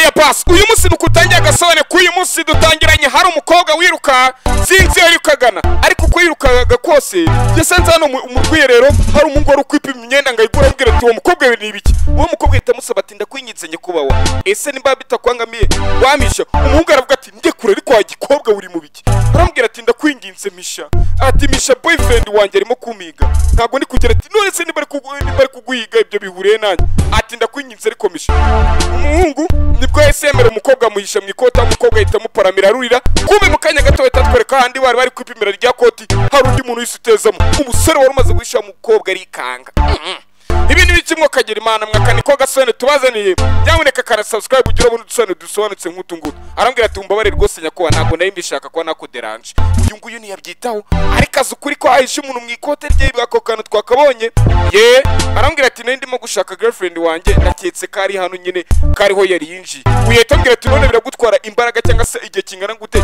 ya pasi uyu munsi dukutangiye agasabane k'uyu munsi dutangiranye hari umukobwa wiruka sinzi iyo yirukagana ariko uko yirukaga kose yasanze hano mu- mu rwiherero hari umugore uri kwipima imyenda ngo ayigure abwira ati uwo mukobwa we ni ibiki uwo mukobwa ahita amusaba ati ndakwinginze nyakubahwa ese nimba bitakwangamiye wamisha umuhungu aravuga ati njye kure ariko wa gikobwa uri mu biki aramubwira ati ndakwinginze misha ati misha boyfriend wanjye arimo kumiga ntabwo ndi kugira ati none se niba ari kugu- niba ari kuguhiga ibyo bihuriye nanjye ati ndakwinginze ariko misha umuhungu nibwo yahise yemera umukobwa amuhisha mu ikoti aho umukobwa ahita amuparamira arurira kumbe mu kanya gato bahita batwereka ahandi bari bari kwipimira rya koti hari undi muntu wese utezamo umusore wari umaze guhisha umukobwa arikanga ibi ni biki mwakagera imana mwakane ko gasone tubazaniye nyamuneka kara subscribe ugire ubundi dusone dusobanutse nk'utu ngutu arambwira ati umbabarire rwose nyakuba ntabwo nari mbishaka kuba nakuderanje uyu nguyu ntiyabyitaho ariko azi ukuri ko ahishe umuntu mu ikote rye ako kantu twakabonye ye arambwira ati nari ndimo gushaka girlfriend wanjye naketse ko ari hano nyine ko ariho yari yinjiye uhita ambwira ati none biragutwara imbaraga cyangwa se igihe kingana gute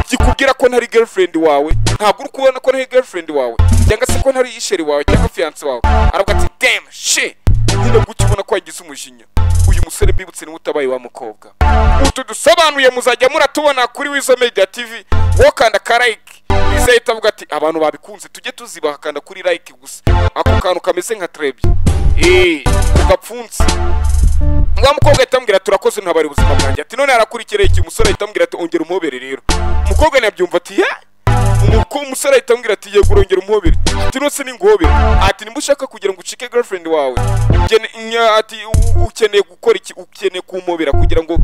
kikubwira ko ntari girlfriend wawe ntabwo uri kubona ko ntari girlfriend wawe cyangwa se ko ntari isheri wawe cyangwa fiyanse wawe aravuga ati damn shit nyine gutya ubona ko yagize umujinya uyu musore mbibutse niwe utabaye wa mukobwa utu dusobanuye muzajya muratubona kuri wizo media tv wowe kanda ka like izahita avuga ati abantu babikunze tujye tuzibaha kanda kuri like gusa ako kantu kameze nka trebye eee gapfunsi wa mukobwa ahita amubwira turakoze ntabari ubuzima bwanjye ati none harakurikira iki umusore ahita amubwira ati ongera umuhobere rero umukobwa ntiyabyumva ati ye Umuko- umusore ahita amubwira ati yego urongera umuhobere ati nose ninguhobere ati nimba ushaka kugira ngo ucike girlfriend wawe ugene- nya- ati u- ukeneye gukora iki ukeneye kumubera kugira ngo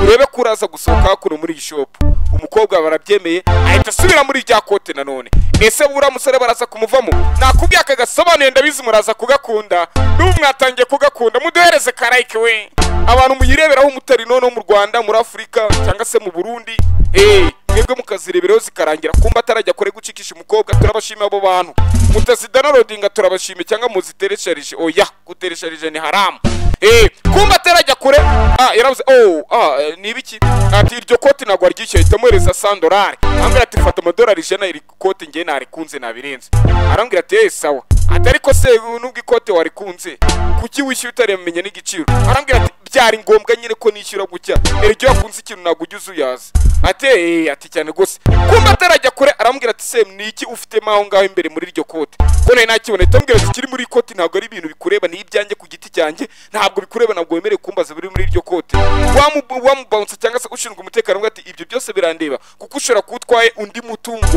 urebe ko uraza gusohoka hakuno muri iyi shop umukobwa barabyemeye ahita asubira muri rya kote nanone ese buriya musore baraza kumuvamo nakubwiye aka gasobanuye ndabizi muraza kugakunda n'ubu mwatangiye kugakunda muduhereze karayike we abantu muyireberaho umutari noneho mu rwanda muri afurika cyangwa se mu burundi Eh, mwebwe mukazireberaho zikarangira kumba atarajya kure gucikisha umukobwa turabashima abo bantu mutazidanarodinga turabashime cyangwa muziteresharije oya guteresharije ni haramu Eh, kumba atarajya kure ah yaravuze oh ah eh, ni ibiki ati iryo koti ntabwo aryishyuye ahita amuhereza sandorari ambwira ati fata amadorari ijana iri koti ngewe narikunze nabirenze arambwira ati eh sawa ati ariko se nubwo ikote warikunze kuki wishyuye utaremenya n'igiciro arambwira ati byari ngombwa nyine ko nishyura gutya iryo wakunze ikintu ntabwo ujya uzi uyazi ati "Eh, ati cyane rwose kumba atarajya kure arambwira ati se ni iki ufitemo aho ngaho imbere muri iryo kote ko nari nakibona ahita ambwira ati ikiri muri iri kote ntabwo ari ibintu bikureba ni ibyanjye ku giti cyanjye ntabwo bikureba ntabwo wemerewe kumbaza biri muri iryo kote Wamu- wamubounce cyangwa se ushinzwe umutekano ngo ati ibyo byose birandeba kuko ushobora kuba utwaye undi mutungo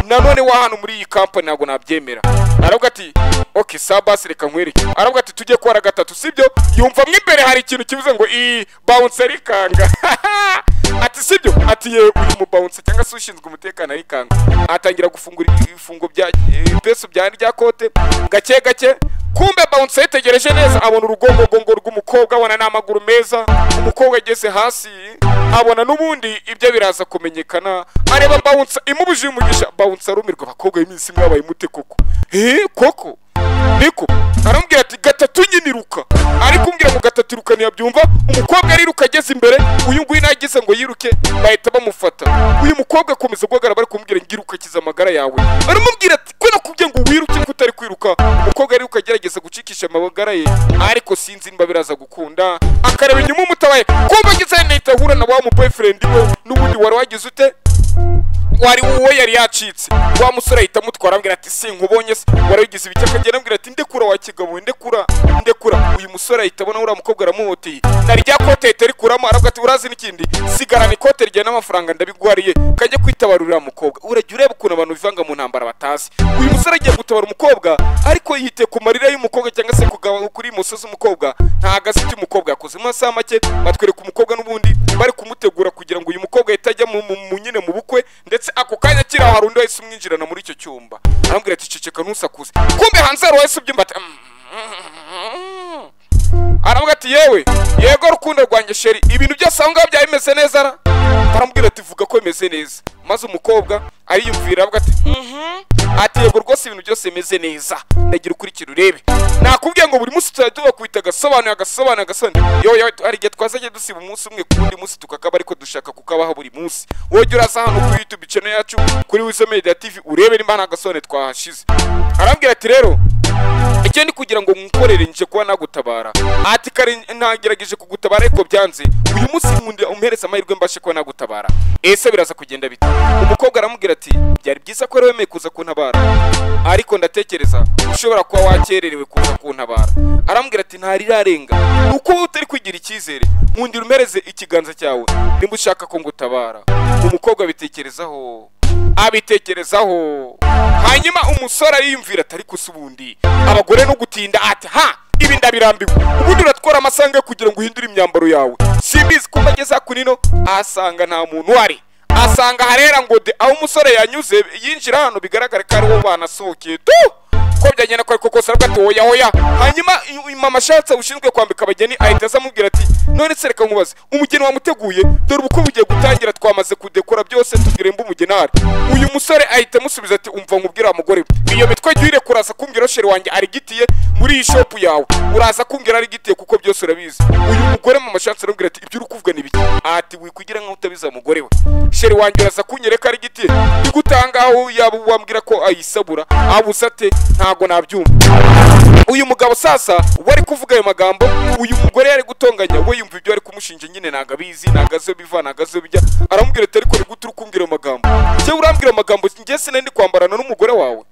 nanone wa hano muri iyi kampani ntabwo nabyemera aravuga ati ok saa basi reka nkwereke aravuga ati tujye kuhara gatatu sibyo yumva mo imbere hari ikintu kivuze ngo iyi bounce arikanga ati sibyo ati yewe uyu mubawunse cyangwa se ushinzwe umutekano arikanga atangira gufungura ibifungo bya ibipesu bya rya kote gake gake kumbe bounce yitegereje neza abona urugongogongo rw'umukobwa abona n'amaguru meza umukobwa ageze hasi abona n'ubundi ibyo biraza kumenyekana areba bounce imubujije umugisha bounce arumirwa abakobwa b'iminsi imwe babaye mute koko eh koko niko arambwira ati gatatu nyine iruka ariko umbwira ngo gatatu iruka ntiyabyumva umukobwa ariruka ageze imbere uyu nguyu nagize ngo yiruke bahita bamufata uyu mukobwa akomeza guhagarara bari kumubwira ngo iruka kiza amagara yawe baramubwira ati ko nakubwiye ngo wiruke ko utari kwiruka umukobwa ariruka agerageza gucikisha amagara ye ariko sinzi niba biraza gukunda akareba inyuma umutabaye kumva ageze hano ahita ahura na wa mu boyfriend we n'ubundi wari wagize ute wari uwo yari yacitse wa musore ahita amutwara ambwira ati sinkubonye se warabigize ibiki akagenda ambwira ati ndekura wa kigabo ndekura ndekura uyu musore ahita abona uriya mukobwa aramuhoteye na rya kote ahita arikuramo aravuga ati urazi n'ikindi sigarana ikote ryawe n'amafaranga ndabiguhariye kajya kwitabarura uriya mukobwa urajya ureba ukuntu abantu bivanga mu ntambara batazi uyu musore agiye gutabara umukobwa ariko yiteye ku marira y'umukobwa cyangwa se kugaba kuri musozi w'umukobwa nta gazi icyo umukobwa yakoze mu masaha make batwereka umukobwa n'ubundi bari kumutegura kugira ngo uyu mukobwa ahite ajya mu- mu mu- nyine mu bukwe ndetse ako kanya akiri aho hari undi wahise umwinjirana muri icyo cyumba arambwira ati ceceka ntusakuze kumbe hanze hari uwahise ubyumva ati "Mm." aravuga ati yewe yego rukundo rwanjye sheri ibintu byose aho ngaho byaba bimeze neza ra?" aramubwira ati vuga ko bimeze neza maze umukobwa ariyumvira aravuga ati "Mhm." ati yego rwose ibintu byose bimeze neza ndagira ukurikira urebe nakubwiye ngo buri munsi tuzajya tubakubita agasobanuro agasobanuro agasobanuro yewe yewe hari igihe twazajya dusiba umunsi umwe ku wundi munsi tukakaba ariko dushaka kukabaha buri munsi wowe jya uraza hano kuri youtube channel yacu kuri wizo media tv urebe nimba nta gasobanuro twahashize arambwira ati rero ngewe ni kugira ngo mukorere nje kuba nagutabara ati kare nagerageje kugutabara ariko byanze uyu munsi nkunda umpereza amahirwe mbashe kuba nagutabara ese biraza kugenda bite umukobwa aramubwira ati byari byiza ko wari wemeye kuza kuntabara ariko ndatekereza ushobora kuba wakererewe kuza kuntabara arambwira ati ntari irarenga ni uko wowe utari kugira icyizere nkundira umpereze ikiganza cyawe nimba ushaka ko ngutabara umukobwa abitekerezaho abitekerezaho hanyuma umusore ariyumvira atari gusa ubundi abagore no gutinda ati ha ibi ndabirambiwe ubundi uratwara amasanga kugira ngo uhindure imyambaro yawe simbizi ko ageze hakuno ahasanga nta muntu uhari asanga harera ngo de aho umusore yanyuze yinjira hano bigaragara ko ariwo banasohokeye tu ko byagenda ko ariko kose aravuga ati oya oya hanyuma i- mama ashatse ushinzwe kwambika abageni ahita aza amubwira ati none se reka nkubaze umugeni wamuteguye dore ubukwe bugiye gutangira twamaze kudekora byose tubwire mba umugeni ahari uyu musore ahita amusubiza ati umva nkubwire wa mugore we iyo mitwe jya kuraza kumbwira sheri wanjye arigitiye muri iyi shopu yawe uraza kumbwira arigitiye kuko byose urabizi uyu mugore mama ashatse aramubwira ati ibyo uri kuvuga ni biki ati wikugira nkaho utabizi wa mugore we sheri wanjye uraza kunyereka arigitiye ndigutangaho yaba wambwira ko ayisabura abuze ate ntago nabyumva uyu mugabo sasa wari kuvuga ayo magambo uyu mugore yari gutonganya we yumva ibyo ari kumushinja nyine ntago abizi ntago azi iyo biva ntago azi iyo bijya aramubwira ati ariko nigute uri kumbwira ayo magambo njyewe urambwira amagambo njye sinari ndi kwambarana n'umugore wawe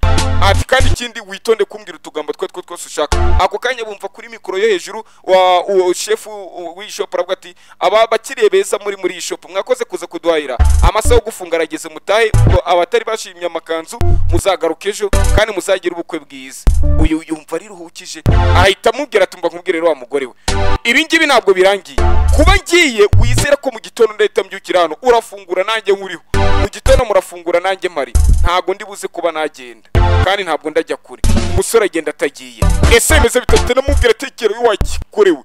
ati kandi ikindi witonde kumbwira utugambo twe two twose ushaka ako kanya bumva kuri mikoro yo hejuru wa uwo shefu u- w'iyi shopu aravuga ati aba bakiriye beza muri muri iyi shopu mwakoze kuza kuduhahira amasaha yo gufunga arageze mutahe ngo abatari bashimye amakanzu muzagaruke ejo kandi muzagire ubukwe bwiza uyu yumva riruhukije ahita amubwira ati mba nkubwire rero wa mugore we ibi ngibi ntabwo birangiye kuba ngiye wizera ko mu gitondo ndahita mbyukira hano urafungura nanjye nkuriho mu gitondo murafungura nanjye mpari ntabwo ndi buze kuba nagenda kandi ntabwo ndajya kure umusore agenda atagiye ese bimeze bitatu namubwira atekera wagikorewe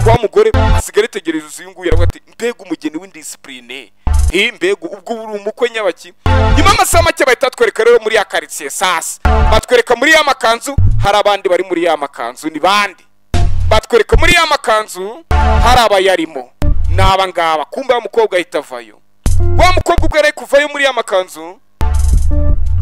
wa mugore asigara ategereza uyu nguyu aravuga ati mbega umugeni w'indisipurine iyi mbega ubwo uri umukwe nyabaki nyuma y'amasaha make bahita batwereka rero muri ya karitsiye sasa batwereka muri ya makanzu hari abandi bari muri ya makanzu ni bande batwereka muri ya makanzu hari abayarimo ni aba ngaba kumbe wa mukobwa ahita avayo wa mukobwa ubwo yari ari kuvayo muri ya makanzu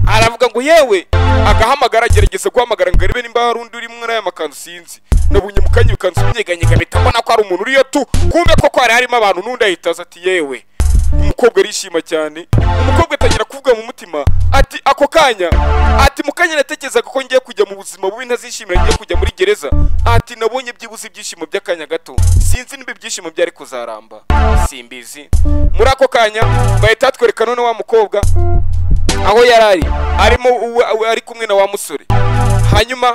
aravuga ngo yewe agahamagara agerageza guhamagara ngo arebe nimba hari undi uri muri aya makanzu sinzi nabonye mu kanya ibikanzu binyeganyega mpita mbona ko hari umuntu uriyo tu kumbe koko hari harimo abantu n'undi ahita aza ati yewe umukobwa arishima cyane umukobwa atangira kuvuga mu mutima ati ako kanya ati mu kanya natekerezaga ko ngiye kujya mu buzima bubi ntazishimira ngiye kujya muri gereza ati nabonye byibuze ibyishimo by'akanya gato sinzi niba ibyishimo byari kuzaramba simbizi muri ako kanya bahita batwereka none wa mukobwa aho yari ari arimo uwe- uwe ari kumwe na wa musore hanyuma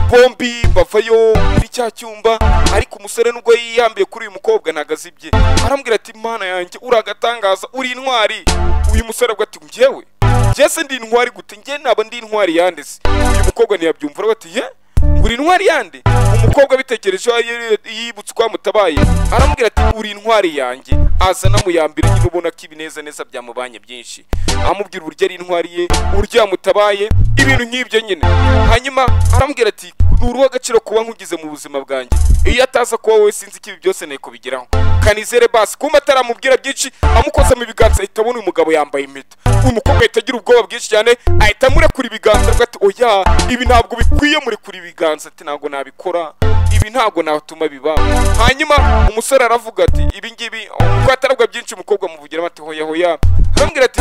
bombi bavayo muri cya cyumba ariko umusore nubwo yiyambiye kuri uyu mukobwa ntago azibye arambwira ati mana yanjye uri agatangaza uri intwari uyu musore avuga ati njyewe njye se ndi intwari gute njye naba ndi intwari yandese uyu mukobwa ntiyabyumva aravuga ati ye uri intwari yande umukobwa abitekereje yibutse uko wamutabaye aramubwira ati uri intwari yanjye aza anamuyambira nyine ubona ko ibineza neza byamubanye byinshi amubwira uburyo ari intwari ye uburyo yamutabaye ibintu nk'ibyo nyine hanyuma aramubwira ati ni uruw'agaciro kuba nkugize mu buzima bwanjye iyo ataza kuba wowe sinzi ko ibi byose nari kubigeraho kanizere basi kumbe ataramubwira byinshi amukoza mu biganza ahita abona uyu mugabo yambaye impeta umukobwa ahita agira ubwoba bwinshi cyane ahita amurekura ibiganza avuga ati oya ibi ntabwo bikwiye murekura ibiganza ati ntabwo nabikora ibi ntabwo natuma biba hanyuma umusore aravuga ati ibi ngibi kuko ataravuga byinshi umukobwa amuvugiramo ati hoya hoya aramubwira ati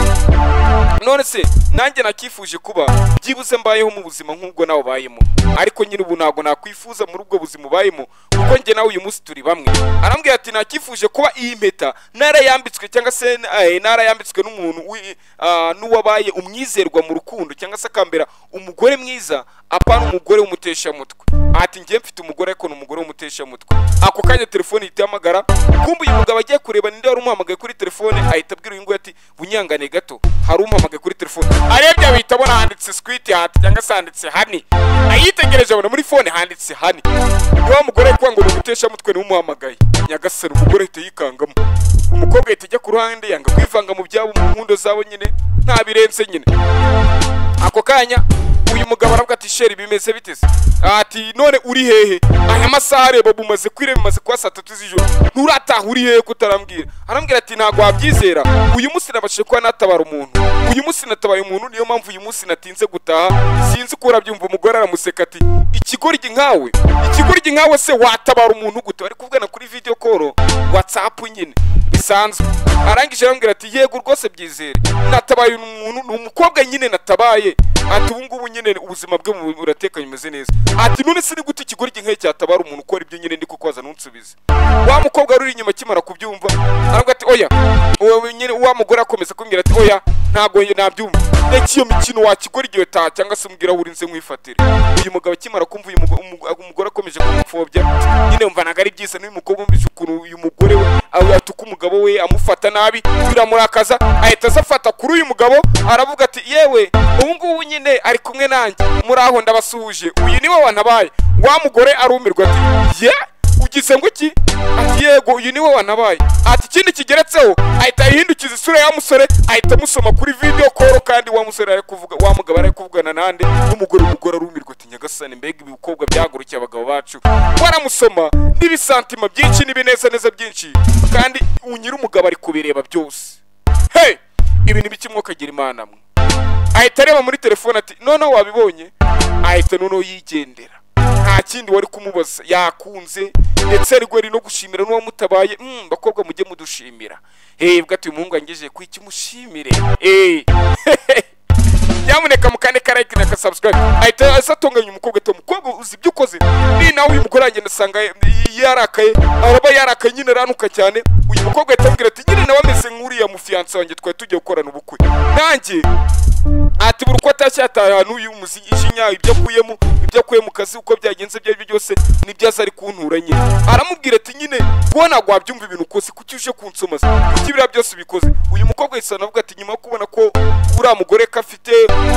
none se nanjye nakifuje kuba byibuze mbayeho mu buzima nk'ubwo nawe ubayemo ariko nyine ubu ntabwo nakwifuza muri ubwo buzima ubayemo kuko njye nawe uyu munsi turi bamwe arambwira ati nakifuje kuba iyi mpeta narayambitswe cyangwa se eh, narayambitswe n'umuntu wi- ah, n'uwabaye umwizerwa mu rukundo cyangwa se akambera umugore mwiza apana umugore w'umuteshamutwe ati njye mfite umugore ariko ni umugore w'umuteshamutwe ako kanya telefone ihita ihamagara kumbe uyu mugabo agiye kureba ninde wari umuhamagaye kuri telefone ahita abwira uyu nguyu ati bunyangane gato hari umpamagaye kuri telefone arebye ahita abona handitse squit hati cyangwa se handitse hani ayitegereje abona muri fone handitse hani niwa mugore kuba ngo umuteshamutwe niwe umuhamagaye nyagasani umugore ahita yikangamo umukobwa ahita ajya ku ruhande yanga kwivanga mu byabo mu nkundo zabo nyine ntabirenze nyine ako kanya uyu mugabo aravuga ati sheri bimeze biteze ati none uri hehe aya masaha areba bumaze kwira bimaze kuba saa tatu z'ijoro nturataha uri hehe kutarambwira arambwira ati ntabwo wabyizera uyu munsi nabashije kuba natabara umuntu uyu munsi natabaye umuntu niyo mpamvu uyu munsi natinze gutaha sinzi ko urabyumva umugore aramuseka ati ikigoryi nkawe ikigoryi nkawe se watabara umuntu gute bari kuvugana kuri video call whatsapp nyine bisanzwe arangije arambwira ati yego rwose byizere natabaye umuntu ni umukobwa nyine natabaye ati ubu ngubu nyine ubuzima bwe bu- buratekanye bumeze neza ati none se ni gute ikigoryi nk'iyo cyatabara umuntu ukora ibyo nyine ndi kukoza ntunsubize wa mukobwa wari uri inyuma akimara kubyumva aravuga ati oya uwo nyine wa mugore akomeza kumbwira ati oya ntabwo ye- nabyumva reka iyo mikino wakigora igihe utaha cyangwa se umbwira aho uri nze nkwifatire uyu mugabo akimara kumva uyu mugo- umu- umugore akomeje kumupfobya nyine wumva ntabwo ari byiza n'uyu mukobwa wumvise ukuntu uyu mugore we yatuka umugabo we amufata nabi biramurakaza ahita aza afata kuri uyu mugabo aravuga ati yewe ubu ngubu nyine ari kumwe nanjye muri aho ndabasuhuje uyu niwe wanabaye wa mugore arumirwa ati ye ugize ngo iki ati yego uyu niwe wanabaye ati ikindi kigeretseho ahita yihindukiza isura ya musore ahita amusoma kuri video call kandi wa musore ari kuvuga wa mugabo ari kuvugana nande n'umugore umugore arumirwa ati nyagasani mbega ibikobwa byahagurukiye abagabo bacu waramusoma n'ibisantima byinshi n'ibinezaneza byinshi kandi unyira umugabo ari kubireba byose hey ibi ni bike mwokagira imana mwe ahita areba muri telefone ati noneho wabibonye ahita noneho yigendera nta kindi wari kumubaza yakunze ndetse yari gweri no gushimira n'uwamutabaye mm, bakobwa mujye mudushimira hey, bwa ati uyu muhungu wangejeje ku iki mushimire hey. nyamuneka mukande ka like na ka subscribe ahita aza atunganya umukobwa ati umukobwa uzi ibyo ukoze ni nawe uyu mugore wanjye ndasanga y- yarakaye araba yarakaye nyine aranuka cyane uyu mukobwa ahita ambwira ati nyine nawe ameze nk'uriya mufiyanse wanjye twari tugiye gukorana ubukwe nanjye ati buri uko atashye yataye ahantu y'umuziki ishinya ibyo akuyemo ibyo akuye mu kazi uko byagenze ibyo ari byo byose nibyo aza ari kuntura nyine aramubwira ati nyine wowe ntabwo wabyumva ibintu ukose kuki uje kunsoma se kuki biriya byose ubikoze uyu mukobwa yahise anavuga ati nyuma yo kubona ko uriya mugore ko afite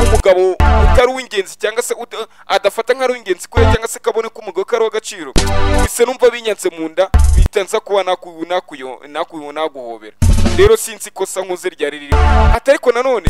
umugabo utari uw'ingenzi cyangwa se uta- adafata nk'ari uw'ingenzi kuri we cyangwa se kabone ko umugabo ko ari uw'agaciro bise numva binyanze mu nda bihita nza kuba naku- nakuyo- naku- naguhobera rero sinzi ikosa nkoze ryari ririmo ati ariko nanone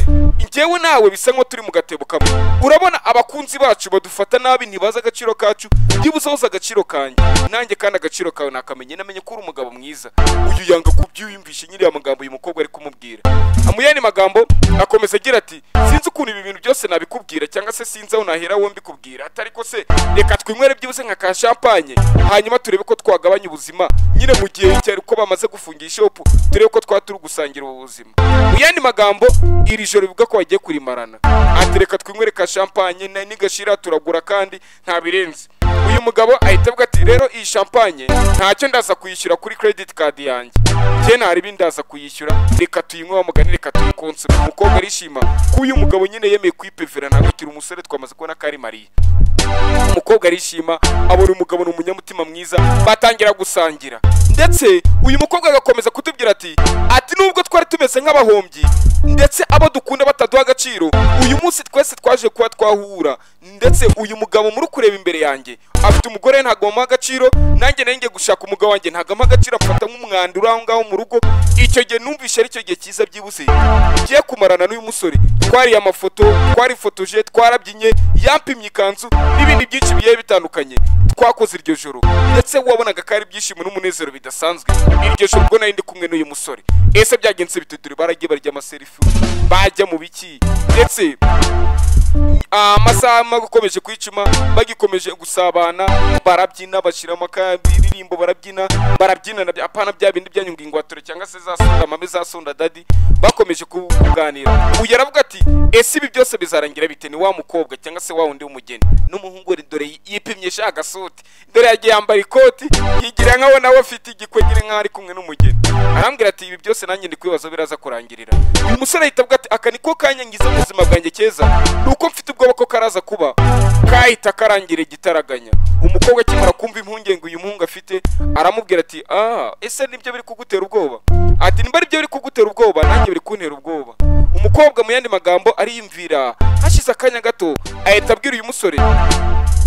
njyewe nawe bisa nko turi mu gatebo kamwe urabona abakunzi bacu badufata nabi ntibazi agaciro kacu byibuze woza agaciro kanjye nanjye kandi agaciro kawe nakamenye namenye ko uri umugabo mwiza uyu yanga kubyiyumvisha nyiri aya magambo uyu mukobwa ari kumubwira amuyani magambo akomeza agira ati sinzi ukuntu ibi bintu byose nabikubwira cyangwa se sinzi aho nahera wowe mbikubwira ati ariko se reka twinywere byibuze nka ka champagne hanyuma turebe ko twagabanya ubuzima nyine mu gihe cyari ko bamaze gufunga ishopu turebe ko twaba turi gusangira ubu buzima mu yandi magambo iri joro bivuga ko bagiye kurimarana ati reka twinywere ka champagne na- nigashira turagura kandi nta birenze uyu mugabo ahita avuga ati rero iyi champagne ntacyo ndaza kuyishyura kuri credit card yanjye njye nta ribi ndaza kuyishyura reka tuyinywe wamugani reka tuyikonsome umukobwa arishima ko uyu mugabo nyine yemeye kwipevera ntabikira umusore twamaze kubona ko ari mariya umukobwa arishima abona umugabo ni umunyamutima mwiza batangira gusangira ndetse uyu mukobwa agakomeza kutubwira ati ati nubwo twari tumeze nk'abahombyi ndetse abo dukunda bataduha agaciro uyu munsi twese twaje kuba twahura ndetse uyu mugabo muri kureba imbere yanjye afite umugore ntabwo amuha agaciro nanjye nari ngiye gushaka umugabo wanjye ntabwo amuha agaciro amfata nk'umwanda uri aho ngaho mu rugo icyo gihe numvishe ari cyo gihe cyiza byibuze ugiye kumarana n'uyu musore twariye amafoto twarifotoje twarabyinnye yampimye ikanzu n'ibindi byinshi bigiye bitandukanye twakoze iryo joro ndetse wabonaga ko ari ibyishimo n'umunezero bidasanzwe iryo joro ubwo nari ndi kumwe n'uyu musore ese byagenze bitudure baragiye barya amaserifu bajya mu biki ndetse amasaha bakomeje kwicuma bagikomeje gusabana barabyina bashyiramo akaririmbo barabyina barabyina na bya- apana bya bindi byanyunga ingwatore cyangwa se za sonda mame za sonda dadi bakomeje ku- kuganira uyu aravuga ati ese ibi byose bizarangira bite ni wa mukobwa cyangwa se wa wundi w'umugeni n'umuhungu we dore yipimyisha agasoti dore yagiye yambara ikoti yigira nkaho nawe afite igikwegere nkaho ari kumwe n'umugeni arambwira ati ibi byose nanjye ndi kwibaza biraza kurangirira uyu musore ahita avuga ati aka niko kanya ngize mu buzima bwanjye keza ni uko mfite ubwoba ko karaza kuba kahita karangira igitaraganya umukobwa akimara kumva impungenge uyu muhungu afite aramubwira ati ah ese nibyo biri kugutera ubwoba ati nimba aribyo biri kugutera ubwoba nanjye biri kuntera ubwoba umukobwa mu yandi magambo ariyumvira hashize akanya gato ahita abwira uyu musore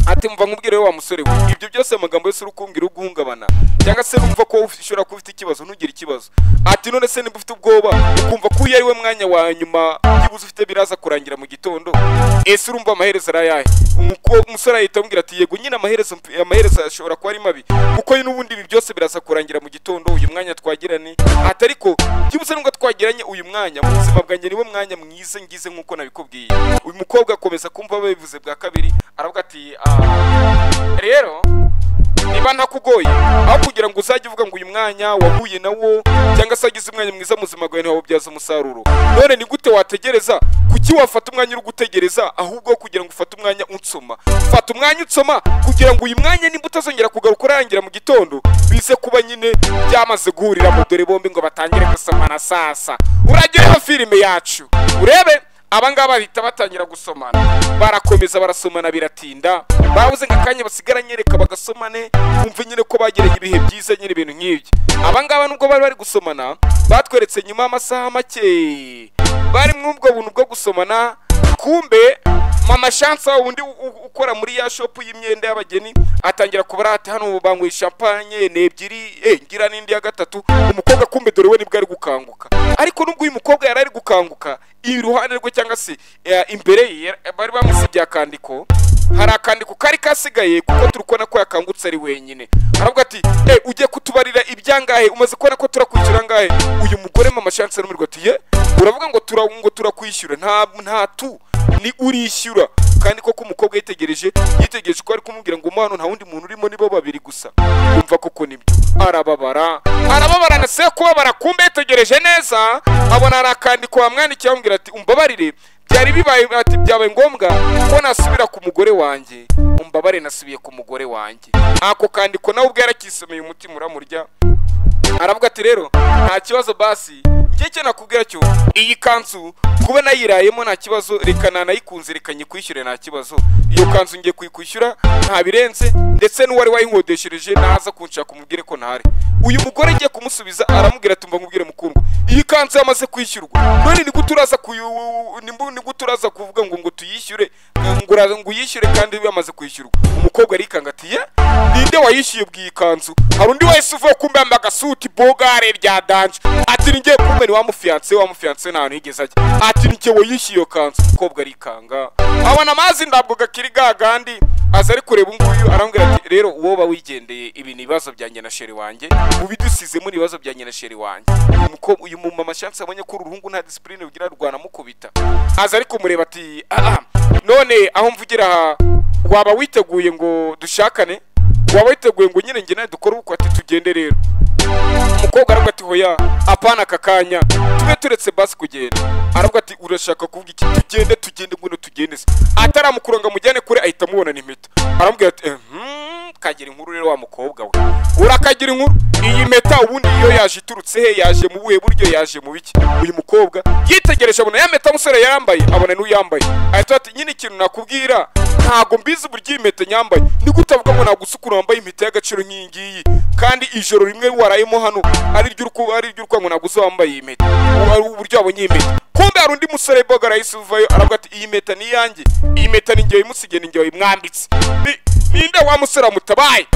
ati mva nkubwire wa musore we ibyo byose amagambo yose uri kumbwira uguhungabana cyangwa se numva ko ushobora kuba ufite ikibazo ntugire ikibazo ati none se nimba ufite ubwoba ukumva ko uyu ari we mwanya wa nyuma byibuze ufite biraza kurangira mu gitondo ese urumva amaherezo ari ayahe Umuko- umusore ahita amubwira ati yego nyine amaherezo amaherezo amaherezo ashobora kuba ari mabi kuko n'ubundi ibi byose biraza kurangira mu gitondo uyu mwanya twagiranye ati ariko byibuze nubwo twagiranye uyu mwanya mu buzima bwanjye niwo mwanya mwiza ngize nk'uko nabikubwiye uyu mukobwa akomeza kumva babivuze bwa kabiri aravuga ati "Ah, rero niba ntakugoye aho kugira ngo uzajye uvuga ngo uyu mwanya wahuye nawo cyangwa se wagize umwanya mwiza mu buzima bwawe ntiwawubyaza umusaruro none ni gute wategereza kuki wafata umwanya uri gutegereza ahubwo kugira ngo ufate umwanya unsoma fata umwanya unsoma kugira ngo uyu mwanya nimba utazongera kugaruka urangira mu gitondo bize kuba nyine byamaze guhuriramo dore bombi ngo batangire gusomana sasa uragereho filime yacu urebe abangaba bahita batangira gusomana barakomeza barasomana biratinda babuze nk'akanya basigara nyereka bagasomane bumve nyine ko bagiranye ibihe byiza nyine ibintu nk'ibyo abangaba nubwo bari bari gusomana batweretse nyuma y'amasaha make bari muri ubwo buntu bwo gusomana kumbe mama shansa undi u- u- ukora muri ya shopu y'imyenda y'abageni atangira kubara ati hano banyweye champagne ni ebyiri eh, ngira n'indi ya gatatu umukobwa kumbe dore we nibwo ari gukanguka ariko nubwo uyu mukobwa yari ari gukanguka iruhande rwe cyangwa se eh, imbere ye yari- bari bamusibye akandiko hari akandiko kari kasigaye kuko turi kubona ko yakangutse ari wenyine aravuga ati eh ugiye kutubarira ibyangahe umaze kubona ko turakwishyura angahe uyu mugore mama chance n'umurwa ati ye uravuga ngo tura ngo turakwishyura nta nta tu ni urishyura kandi koko umukobwa yitegereje yitegereje ko ari kumubwira ngo umwana nta wundi muntu urimo nibo babiri gusa yumva koko nibyo arababara arababara na se kubabara kumbe yitegereje neza abona hari akandiko bamwandikiye bamubwira ati umbabarire byari bibaye ati byabaye ngombwa ko nasubira ku mugore wanjye umbabare nasubiye ku mugore wanjye ako kandiko nawe ubwo yarakisomeye umutima uramurya aravuga ati rero nta kibazo basi njye icyo nakubwira cyo iyi kanzu kuba nayirayemo nta kibazo reka nanayikunze reka nyikwishyure nta kibazo iyo kanzu ngiye kuyikwishyura nta birenze ndetse n'uwari wayinkodeshereje naza kunshaka umubwire ko ntari uyu mugore agiye kumusubiza aramubwira ati mva nkubwire mukundwa iyi kanzu yamaze kwishyurwa none ni gute uraza kuyu- ni mbu- ni gute uraza kuvuga ngo ngo tuyishyure ngo ura- ngo uyishyure kandi yamaze kwishyurwa umukobwa arikanga ati ye ninde wayishyuye bw'iyi kanzu hari undi wahise uvuga kumbe yambaye agasuti bogare rya danje ati ni njye kumbe ni wa mufiyanse wa mufiyanse nta hantu yigeze ajya ati ni njye wayishyuye iyo kanzu umukobwa arikanga abona amazi ntabwo gakiri gagandi aza ari kureba ubungubu arambwira ati rero woba wigendeye ibi ni ibibazo byanjye na sheri wanjye ubidusizemo ni ibibazo byanjye na sheri wanjye uyu muko- uyu mumama shansi abonye ko uru ruhungu nta disipurine rugira rwanamukubita aza ari kumureba ati "Ah, ah, none aho mvugira aha waba witeguye ngo dushakane waba witeguye ngo nyine njye nawe dukore uko ati tugende rero umukobwa aravuga ati hoya apana aka kanya tube turetse basi kugenda aravuga ati urashaka kuvuga iki tugende tugende ngwino tugende se ataramukura ngo amujyane kure ahita amubona impeta aramubwira ati eh, hmm, kagira inkuru rero wa mukobwa we urakagira inkuru iyi mpeta ubundi iyo yaje iturutse he yaje mu buhe buryo yaje mu biki uyu mukobwa yitegereje abona ya mpeta umusore yambaye abona n'uyambaye ahita ati nyine ikintu nakubwira ntago mbizi uburyo iyi mpeta nyambaye ni gute avuga ngo ntabwo usukura wambaye impeta y'agaciro nk'iyi ngiyi kandi ijoro rimwe warayemo hano ari ryo uruku- ari ryo urwango ntabwo uzi wambaye iyi mpeta ubu ari uburyo wabonye iyi mpeta kumbe hari undi musore boga arahise uvayo aravuga ati iyi mpeta ni iyanjye iyi mpeta ni njye wayimusigiye ni njye wayimwambitse Ni- ninde wa musore wamutabaye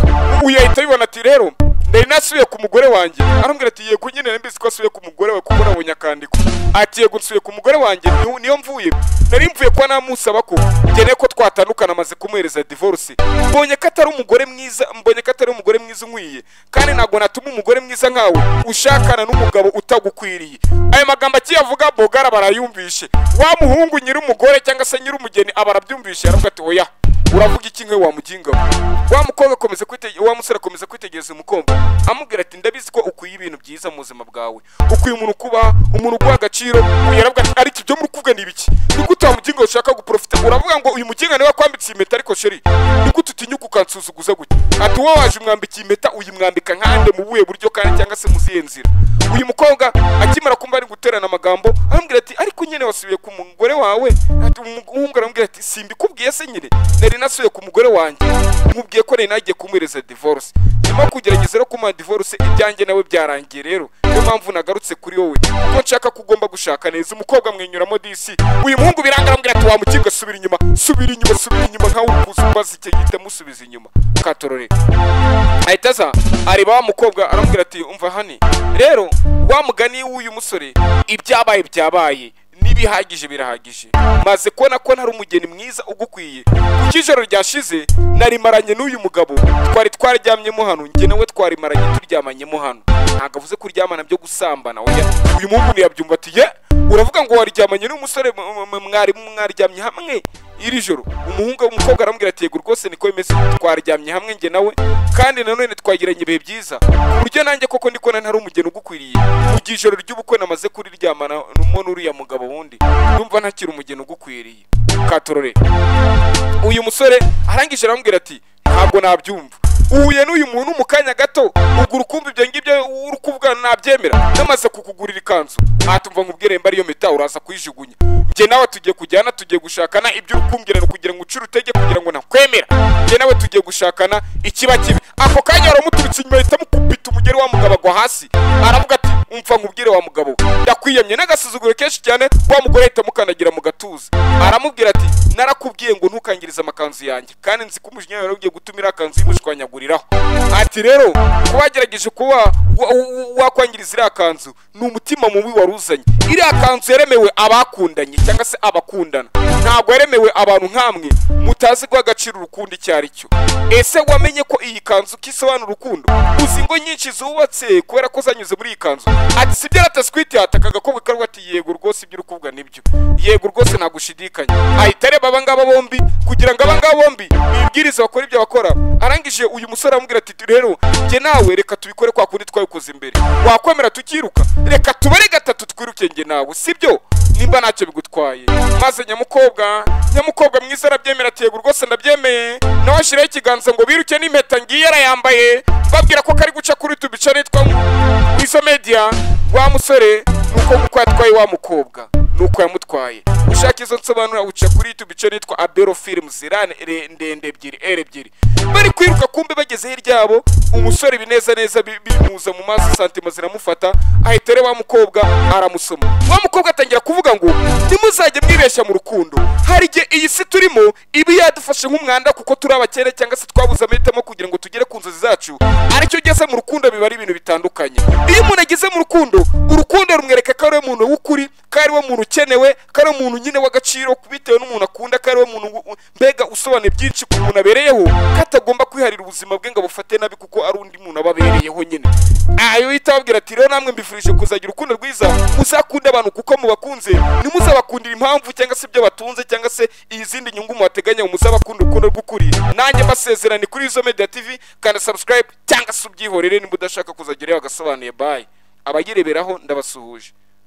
uyu ahita abibona ati rero ndari nasubiye ku mugore wanjye arambwira ati yego nyine nari mbizi ko asubiye ku mugore we kuko nabonye akandiko ati yego nsubiye ku mugore wanjye niho- niyo mvuye nari mvuye kuba namusaba ko ngeneye ko twatandukana amaze kumuhereza divorce mbonye ko atari umugore mwiza mbonye ko atari umugore mwiza unkwiye kandi ntabwo natuma umugore mwiza nkawe ushakana n'umugabo utagukwiriye ayo magambo akiyavuga bogara barayumvishe wa muhungu nyiri umugore cyangwa se nyiri umugeni aba arabyumvishe aravuga ati oya uravuga iki nkawe wamuginga wa mukobwa akomeza kwite wa musore akomeza kwitegereza umukobwa amubwira ati ndabizi ko ukwiye ibintu byiza mu buzima bwawe ukwiye umuntu kubaha umuntu uguha agaciro uyu aravuga ati ariko ibyo muri kuvuga ni ibiki ni gute wa muginga ushaka guprofita uravuga ngo uyu muginga niwe wakwambitse iyi mpeta ariko sheri ni gute utinyuka ukansuzuguza gutya ati wowe waje umwambikiye impeta uyimwambika nkande mu buhe buryo kandi cyangwa se mu zihe nzira uyu mukobwa akimara kumva ari guterana amagambo arambwira ati ariko nyine wasubiye ku mugore wawe ati umuhungu arambwira ati simbikubwiye se nyine nari nasubiye ku mugore wanjye nkubwiye ko nari nagiye kumuhereza divorce nyuma yo kugerageza no kumuha divorce ibyanjye nawe byarangiye rero niyo mpamvu nagarutse kuri wowe kuko nshaka ko ugomba gushaka neza umukobwa amwenyuramo disi uyu muhungu biranga arambwira ati wamukinga subira inyuma subira inyuma subira inyuma nkawe uri kuza umbaza icyo gihita musubiza inyuma katorore ahita aza areba wa mukobwa aramubwira ati umva hani rero wa mugani w'uyu musore ibyabaye byabaye ni ibihagije birahagije maze kubona ko ntari umugeni mwiza ugukwiye kuko ijoro ryashize narimaranye n'uyu mugabo twari twararyamyemo hano njye nawe twarimaranye turyamanyemo hano ntabwo avuze ko uryamana byo gusambana oya uyu muhungu ntiyabyumva ati ye uravuga ngo waryamanye n'umusore m- m- mwari mwaryamye hamwe iri joro umuhungu umukobwa aramubwira ati yego rwose niko bimeze twaryamye hamwe njye nawe kandi nanone twagiranye ibihe byiza ku buryo nanjye koko ndiko na ntari umugeni ugukwiriye mu gihe ijoro ry'ubukwe namaze kuriryamana numo n'uriya mugabo wundi ndumva ntakiri umugeni ugukwiriye katorore uyu musore arangije aramubwira ati ntabwo nabyumva uhuye n'uyu muntu mu kanya gato ugura ukumva ibyo ngibyo uri kuvuga nabyemera namaze kukugurira ikanzu atumva nkubwire mba ariyo mita uraza kuyijugunya njye nawe tugiye kujyana tugiye gushakana ibyo uri kumbwira ni ukugira ngo ucire utege kugira ngo nakwemera njye nawe tugiye gushakana ikiba kibi ako kanya waramuturutse inyuma ahita amukubita umugeri wa mugabo agwa hasi aravuga ati umva nkubwire wa mugabo yakwiyemye n'agasuzuguro kenshi cyane wa mugore ahita amukandagira mu gatuza aramubwira ati narakubwiye ngo ntukangirize amakanzu yanjye kandi nzi ko umujinya wawe ugiye gutuma iriya kanzu yimushwanyaguriraho ati rero kuba wagerageje kuba wa- wa- wakwangiriza iriya kanzu ni umutima mubi waruzanye iriya kanzu yaremewe abakundanye cyangwa se abakundana ntabwo yaremewe abantu nk'amwe mutazi guha agaciro urukundo icyo ari cyo ese wamenye ko iyi kanzu kisobanura urukundo uzi ingo nyinshi zubatse kubera ko zanyuze muri iyi kanzu ati sibyo rataswiti hataka agakobwa karwa ati yego rwose ibyo uri kuvuga nibyo yego rwose ntagushidikanya ahita areba aba ngaba bombi kugira ngo aba ngaba bombi bibwirize bakora ibyo bakora arangije uyu musore aramubwira ati rero njye nawe reka tubikore kwa kundi twabikoze imbere wakwemera tukiruka reka tubare gatatu twiruke njye nawe sibyo nimba ntacyo bigutwaye maze nyamukobwa nyamukobwa mwiza arabyemera ati yego rwose ndabyemeye nawe ashyiraho ikiganza ngo biruke n'impeta ngiye arayambaye babwira ko kari guca kuri tubica nitwa wizo media wa musore nuko uko yatwaye wa mukobwa nuko yamutwaye ushaka izo nsobanura uca kuri youtube icyo nitwa abero films irane re- ndende ebyiri r ebyiri bari kwiruka kumbe bageze hirya yabo umusore bineza neza bi- bimuza mu maso santima ziramufata ahita areba wa mukobwa aramusoma wa mukobwa atangira kuvuga ngo ntimuzajye mwibeshya mu rukundo hari igihe iyi si turimo iba yadufashe nk'umwanda kuko turi abakene cyangwa se twabuze amahitamo kugira ngo tugere ku nzozi zacu aricyo ugeze mu rukundo biba ari ibintu bitandukanye iyo umuntu ageze mu rukundo urukundo rumwereka ko ari we muntu w'ukuri ko ari we muntu ukenewe ko ari we muntu nyine w'agaciro bitewe n'umuntu akunda ko ari we muntu u- u- mbega usobanuye byinshi ku muntu abereyeho ko atagomba kwiharira ubuzima bwe ngo abufate nabi kuko ari undi muntu aba abereyeho nyine ayo yita ababwira ati rero namwe mbifurije kuzagira urukundo rwiza muzakunde abantu kuko mubakunze ntimuzabakundira impamvu cyangwa se ibyo batunze cyangwa se izindi nyungu mubateganya muzabakunda urukundo rw'ukuri nanjye mbasezerane kuri izo media tv kanda subscribe cyangwa se ubyihorere niba udashaka kuzagira iyo agasobanuye bayi abayireberaho ndabasuhuje